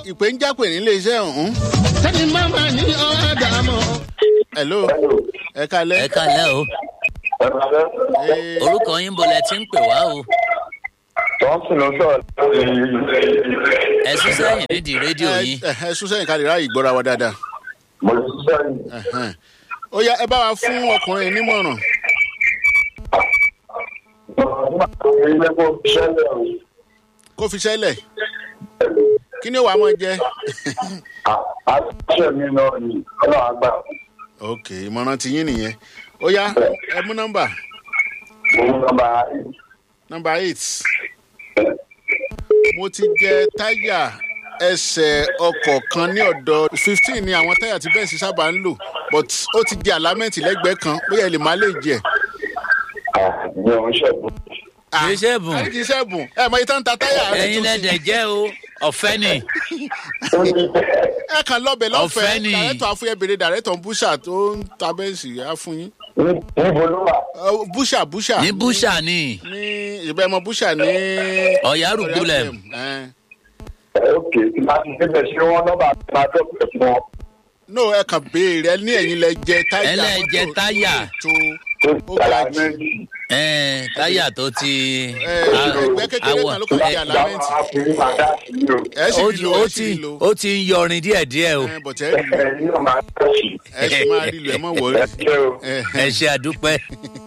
ìpè ń jápè nílé iṣẹ́ ọ̀hún. sẹ́ni máma ní ọ̀dà mọ́. hello ẹ kalẹ́. ẹ kálẹ̀ o Ee, orúkọ yín bolẹ̀ tí ń pè wá o Thompson ló sọ̀rọ̀ ẹ sún sẹ́yìn nídìí rédíò ẹ yín ẹ sún sẹ́yìn ká lè ráàyè gbọ́ra wa dáadáa. mo lè ṣiṣẹ́ yìí. Ẹ̀hẹ́n. ó yá ẹ bá wa fún ọkùnrin nímọ̀ràn. Nígbà tó ń rí lẹ́kọ̀ọ́ ṣẹlẹ̀ o. kó fi ṣẹlẹ̀ kí ni ó wàá mọ̀ jẹ́. Àṣẹ mi náà ni ọlọ́run àgbà. ok ìmọ̀ràn ti yín nìyẹn. ó yá ẹ mú nọ́mbà Mo ń nọmba nọ́mbà eight. mo ti jẹ táyà ẹsẹ̀ ọkọ̀ kan ní ọ̀dọ̀ fifteen ni àwọn táyà tí bẹ́ẹ̀ sì sábà ń lò but ó ti di àlámẹ́ǹtì lẹ́gbẹ̀ẹ́ kan bóyá ẹ lè má lè jẹ. ìyẹn ò ń ṣẹ̀bù. kì í ṣẹ́bùn ẹ kì í ṣẹ́bùn ẹ mọ ìtàn ta táyà rẹ ẹ̀yin tó sí. lẹ́dẹ̀ jẹ́ o ọ̀fẹ́ ni ẹ kàn lọ́bẹ̀ Ọ̀fẹ́ lọ́fẹ̀ẹ́ ni. dàrẹ́tọ̀ àfúyẹ́ bèrè dàrẹ́tọ̀ búṣà tó ń ta bẹ́ẹ̀sì á fún yín. Níbo ló wà? Ọ, búṣà búṣà ní búṣà ni ní ìbẹ́ mọ búṣà ní. ọ̀yárùgbùlẹ̀ Ẹ. Ókè tí máa ti débẹ̀ ṣé wọ́n nọ́mbà máa dọ́pẹ̀ fún wọn. no ẹ kàn béèrè ẹ ní ẹ̀yin lẹ jẹ táyà Ẹ lẹ jẹ mọ́tò táyà. tó Tó Ó tàlà ga jù. méjì. ẹ̀ẹ́n táyà tó ti ẹ ẹgbẹ́ kékeré kan ló kàn di àlámẹ́ǹtì Ìjàmbá fi máa dá sí i o. ẹ sì ó rí ti lo ó ẹ sì ti rí lo ó ti ń yọrin díẹ̀díẹ̀ o ẹ bọ̀tẹ́ ẹ rí lo Ẹ̀yin náà máa dá sí i. ẹ sì máa rí lo ẹ mọ̀ wọ́ọ́rì. Ẹ ṣé o. ẹ ẹ ṣe àdúpẹ́.